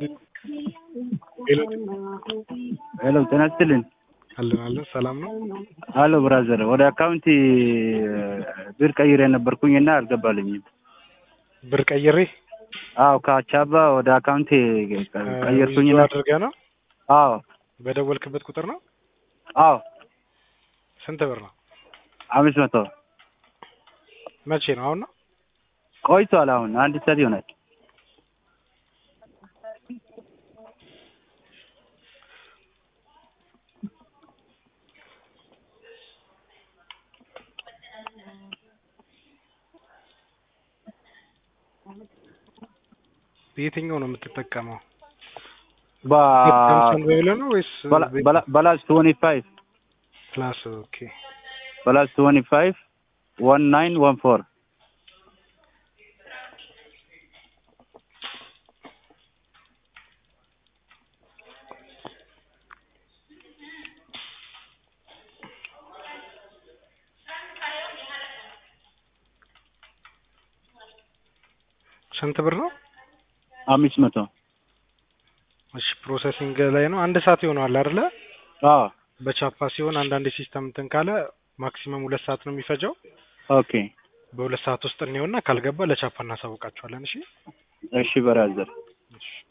ሄሎ ጤና ይስጥልኝ። አለን አለን ሰላም ነው። አሎ ብራዘር፣ ወደ አካውንቲ ብር ቀይሬ ነበርኩኝና አልገባልኝም። ብር ቀይሬ አዎ ከአቻባ ወደ አካውንቲ ቀየርኩኝና አድርገህ ነው አዎ በደወልክበት ቁጥር ነው። አዎ ስንት ብር ነው? አምስት መቶ መቼ ነው? አሁን ነው? ቆይቷል። አሁን አንድ ሰዓት ይሆናል። በየትኛው ነው የምትጠቀመው? በ- ሳምሰንግ ብለህ ነው ወይስ በላ- በላ- በላስ ትወኒ ፋይቭ ፕላስ? ኦኬ በላስ ትወኒ ፋይቭ ዋን ናይን ዋን ፎር ስንት ብር ነው? አምስት መቶ እሺ ፕሮሰሲንግ ላይ ነው። አንድ ሰዓት ይሆነዋል አይደለ? አዎ በቻፓ ሲሆን አንዳንድ ሲስተም እንትን ካለ ማክሲመም ሁለት ሰዓት ነው የሚፈጀው። ኦኬ በሁለት ሰዓት ውስጥ እንየውና ካልገባ ለቻፓ እናሳውቃቸዋለን። እሺ እሺ ብራዘር እሺ